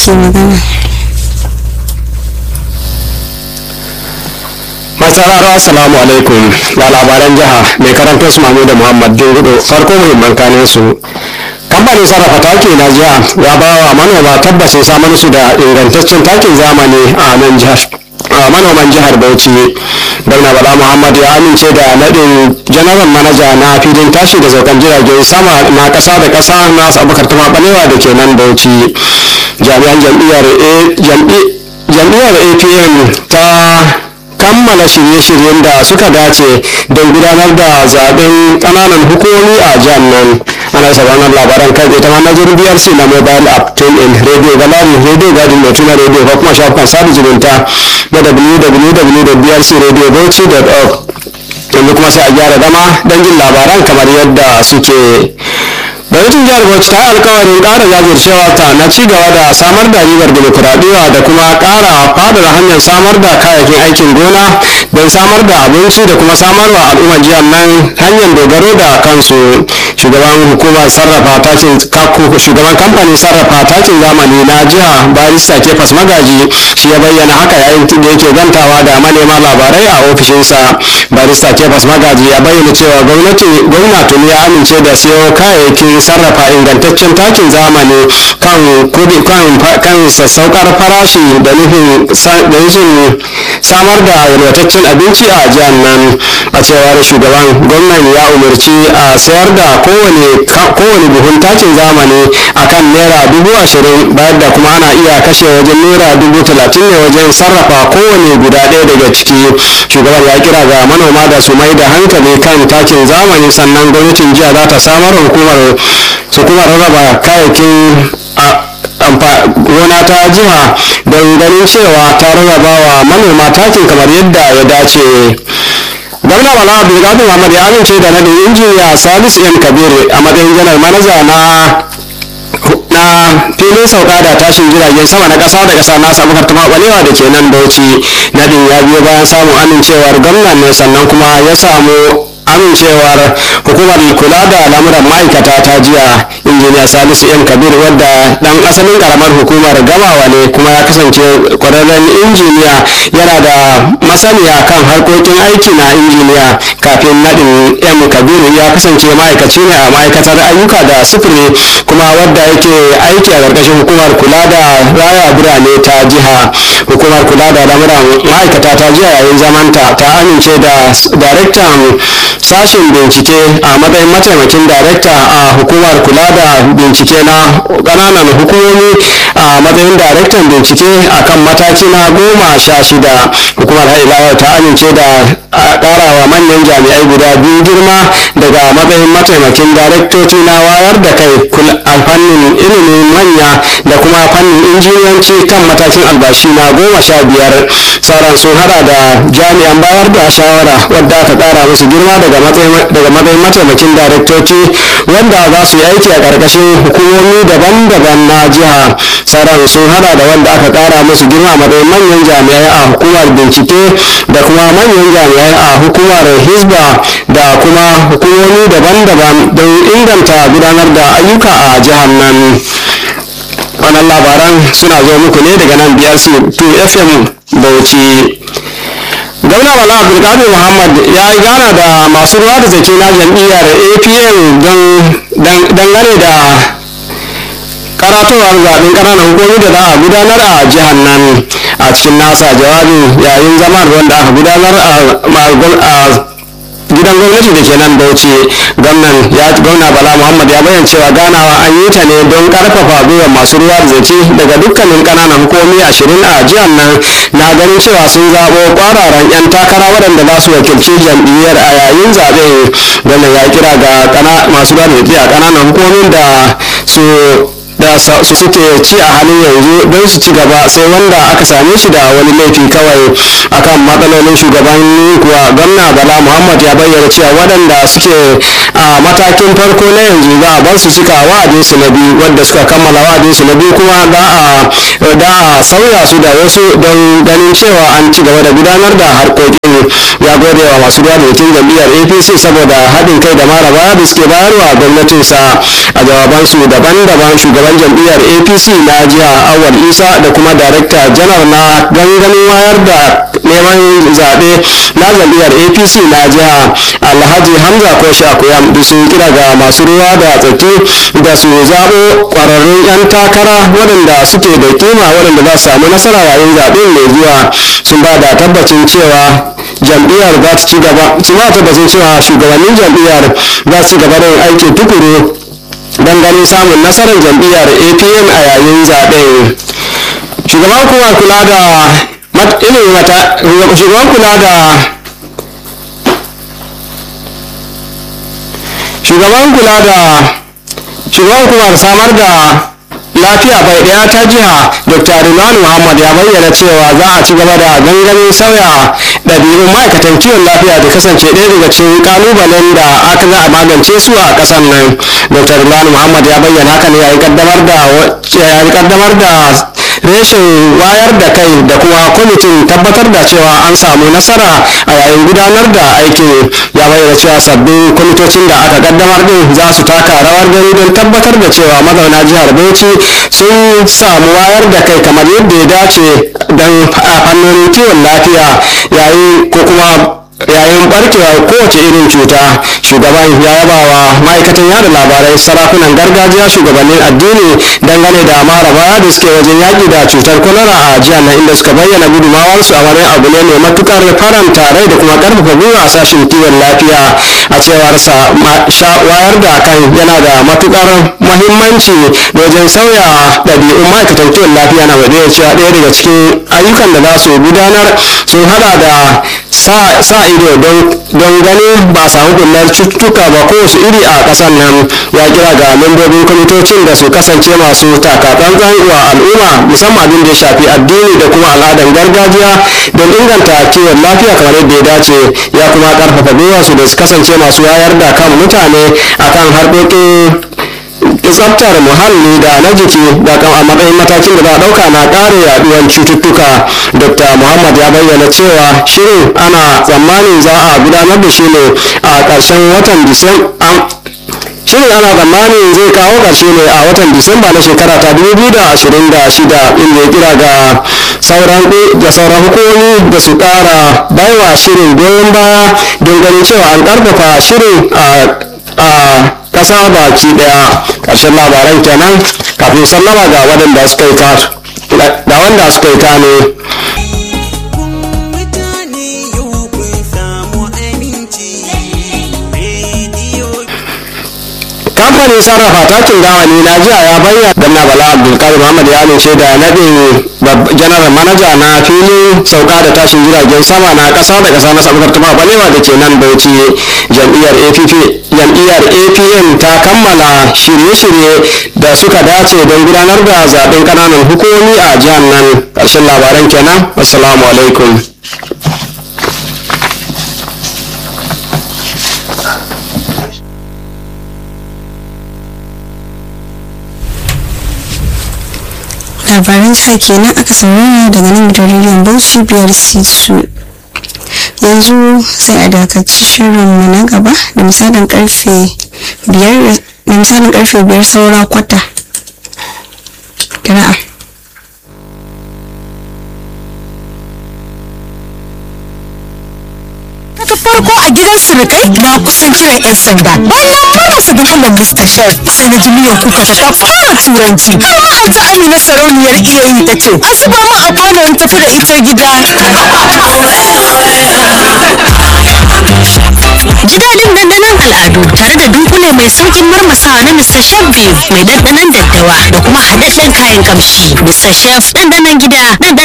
ke magana masararo assalamu alaikum ga labaran jiha mai karanta su mahmuda muhammad dingudo farko muhimman kanin su kamfanin sarrafa taki na jiha ya ba wa manoma tabbacin samar su da ingantaccen takin zamani a nan jihar a manoman jihar bauchi gwamna bala muhammad ya amince da naɗin janaral manaja na filin tashi da saukan jiragen sama na ƙasa da ƙasa na abubakar tuma balewa da ke nan bauchi jami'an jam'iyyar jam'iyyar apm ta kammala shirye-shiryen da suka dace don gudanar da zaben kananan hukumomi a jihar nan ana sauraron labaran kai ita ma nazarin brc na mobile app tune in radio galari radio gadin da tuna radio ko kuma shafukan sada zumunta na www.brcradiobauchi.org yanzu kuma sai a gyara zama don jin labaran kamar yadda suke gwamnatin jihar bauchi ta alkawarin ƙara jajircewa ta na ci gaba da samar da ribar demokuraɗiyya da kuma ƙara fadar hanyar samar da kayayyakin aikin gona don samar da abinci da kuma samar wa al'ummar jihar nan hanyar dogaro da kansu shugaban hukumar sarrafa takin shugaban kamfanin sarrafa takin zamani na jiha barista kefas magaji shi ya bayyana haka yayin da yake zantawa da manema labarai a ofishinsa barista kefas magaji ya bayyana cewa gwamnati gwamnati ya amince da siyo kayayyakin sarrafa ingantaccen takin zamani kan kudi kan kan sassaukar farashi da nufin da nufin samar da yalwataccen abinci a jihar nan a cewar shugaban gwamnan ya umarci a sayar da kowane kowane buhun takin zamani akan naira dubu ashirin bayan da kuma ana iya kashe wajen naira dubu talatin ne wajen sarrafa kowane guda ɗaya daga ciki shugaban ya kira ga manoma da su mai da hankali kan takin zamani sannan gwamnatin jiya za ta samar hukumar hukumar rarraba kayayyakin gona ta jiha don ganin cewa ta rarraba wa manoma takin kamar yadda ya dace gwamna bala abdulkadir muhammad ya amince da nadin injiniya salis m kabir a matsayin janar manaja na na filin sauka da tashin jiragen sama na kasa da kasa nasa abubakar tuma balewa da ke nan bauchi nadin ya biyo bayan samun amincewar gwamnan ne sannan kuma ya samu amincewar hukumar kula da lamuran ma'aikata ta jiya injiniya salisu yan kabir wadda dan asalin karamar hukumar gamawa ne kuma ya kasance kwararren injiniya yana da masaniya kan harkokin aiki na injiniya kafin nadin yan kabir ya kasance ma'aikaci ne a ma'aikatar ayyuka da sufuri kuma wadda yake aiki a ƙarƙashin hukumar kula da raya birane ta jiha hukumar kula da lamuran ma'aikata ta jiya yayin zamanta ta amince da daraktan sashen bincike a matsayin mataimakin darekta a hukumar kula da bincike na ƙananan hukumomi a matsayin darektan bincike a kan mataki na goma sha shida hukumar hailawa ta amince da ƙarawa manyan jami'ai guda biyu girma daga matsayin mataimakin darektoci na wayar da kai a fannin ilimin manya da kuma fannin injiniyanci kan matakin albashi na goma sha biyar sauran sun hada da jami'an bayar da shawara wadda aka ƙara musu girma daga matsayin mataimakin daraktoci wanda za su yi aiki a ƙarƙashin hukumomi daban-daban na jiha sauran sun hada da wanda aka ƙara musu girma a matsayin manyan jami'ai a hukumar bincike da kuma manyan jami'ai a hukumar hisba da kuma hukumomi daban-daban don inganta gudanar da ayyuka a jihar nan wannan labaran suna zo muku ne daga nan biyar 2 fm bauchi gwamna bala abdulkadir muhammad ya yi gana da masu ruwa da zaki na jam'iyyar apm dangane da karatowar zaɓen ƙananan hukumomi da za a gudanar a jihar nan a cikin nasa jawabin yayin zaman wanda aka gudanar a gidan gwamnati da ke nan bauchi gwamnan ya gwamna bala muhammad ya bayyana cewa ganawa an yi ta ne don karfafa gwiwar masu ruwa da zaki daga dukkanin kananan hukumomi ashirin a jihar nan na ganin cewa sun zaɓo kwararan 'yan takara waɗanda za su wakilci jam'iyyar a yayin zaɓe gwamnan ya kira ga masu ruwa da zaki a kananan hukumomin da su da su suke ci a halin yanzu don su ci gaba sai wanda aka same shi da wani laifi kawai akan matsalolin shugabanni kuwa gwamna bala muhammad ya bayyana cewa waɗanda suke a matakin farko na yanzu za a bar su cika wa'adin su na biyu wanda suka kammala wa'adin su na biyu kuma za a da a sauya su da wasu don ganin cewa an ci gaba da gudanar da harkokin ya gode wa masu ruwa da mutum jam'iyyar apc saboda haɗin kai da maraba da suke bayarwa gwamnatinsa a jawabansu daban-daban shugaban jam'iyyar apc na jiha awal isa da kuma darakta janar na ganganin wayar da neman zaɓe na jam'iyyar apc na jiha alhaji hamza ko shakuyam duk sun kira ga masu ruwa da tsaki da su zaɓo ƙwararrun 'yan takara waɗanda suke da kima waɗanda za su samu nasara yayin zaɓen mai zuwa sun ba da tabbacin cewa jam'iyyar za ta ci gaba su ba tabbacin cewa shugabannin jam'iyyar za su ci gaba da yin aiki tukuru don ganin samun nasarar jam'iyyar apm a yayin zaɓen shugaban kuma kula da ilimin mata shugaban kula da shugaban kula da shugaban hukumar samar da lafiya bai daya ta jiha dr rimanu muhammad ya bayyana cewa za a ci gaba da gangamin sauya ɗabi'un ma'aikatan kiwon lafiya da kasance ɗaya daga cikin kalubalen da aka za a magance su a ƙasar nan dr rimanu muhammad ya bayyana haka ne yayin kaddamar da yayin kaddamar da reshen wayar da kai da kuma kwamitin tabbatar da cewa an samu nasara a yayin gudanar da aikin ya bayyana cewa sabbin kwamitocin da aka kaddamar din za su taka rawar gani don tabbatar da cewa mazauna jihar bauchi sun samu wayar da kai kamar yadda ya dace don a fannonin kiwon lafiya yayin ko kuma yayin barkewa kowace irin cuta shugaban ya yaba wa ma'aikatan yada labarai sarakunan gargajiya shugabannin addini dangane da maraba da suke wajen yaƙi da cutar kwalara a jihar na inda suka bayyana gudumawarsu a wani abu ne mai matukar faranta rai da kuma karfafa gwiwa a sashen kiwon lafiya a cewar sa wayar da kan yana da matukar muhimmanci wajen sauya ɗabi'un ma'aikatan kiwon lafiya na wadda cewa ɗaya daga cikin ayyukan da za su gudanar sun hada da sa ido don ganin ba samu kullar cututtuka ba ko su iri a ƙasar nan ya kira ga membobin kwamitocin da su kasance masu takatsantsan wa al'umma musamman abin da ya shafi addini da kuma al'adar gargajiya don inganta kiwon lafiya kamar yadda ya dace ya kuma karfafa gwiwa su da su kasance masu wayar da kan mutane akan harkokin tsaftar muhalli da na jiki da a matsayin matakin da za a ɗauka na ƙara yaduwar cututtuka dr muhammad ya bayyana cewa shirin ana tsammanin za a gudanar da shi ne a ƙarshen watan disamba shirin ana tsammanin zai kawo ƙarshe ne a watan disamba na shekara ta 2026 inda ya kira ga sauran da sauran hukumomi da su ƙara baiwa shirin goyon baya don ganin cewa an ƙarfafa shirin a kasa baki daya ƙarshen labaran kenan kafin sallama ga waɗanda suka yi ga wanda suka yi kane kamfanin sarrafa takin zamani na jiya ya bayyana danna bala abdulkadir muhammad ya amince da naɗin janar manaja na filin sauka da tashin jiragen sama na ƙasa da ƙasa na sabukar tufa balewa da ke nan bauchi jam'iyyar app jam'iyyar apm ta kammala shirye-shirye da suka dace don gudanar da zaben ƙananan hukumomi a jihar nan ƙarshen labaran kenan assalamu alaikum labaran sa kenan aka saurara daga nan gidan rediyon bauchi biyar sisu yanzu sai a dakaci shirinmu na gaba da misalin karfe biyar da misalin karfe biyar saura kwata kira'a ta farko a gidan surukai na kusan kiran 'yan sanda bayan fara su dunkulen Mr. Chef sai na ji miyan kuka ta ta fara turanci har ma an ta amina sarauniyar iya yi ta ce a zuba mu a kwano in tafi da ita gida Ji daɗin dandanon al'adu tare da dunkule mai saukin marmasawa na Mr. Chef Beef mai ɗanɗanon daddawa da kuma haɗaɗɗen kayan kamshi. Mr. Chef ɗanɗanon gida ɗanɗanon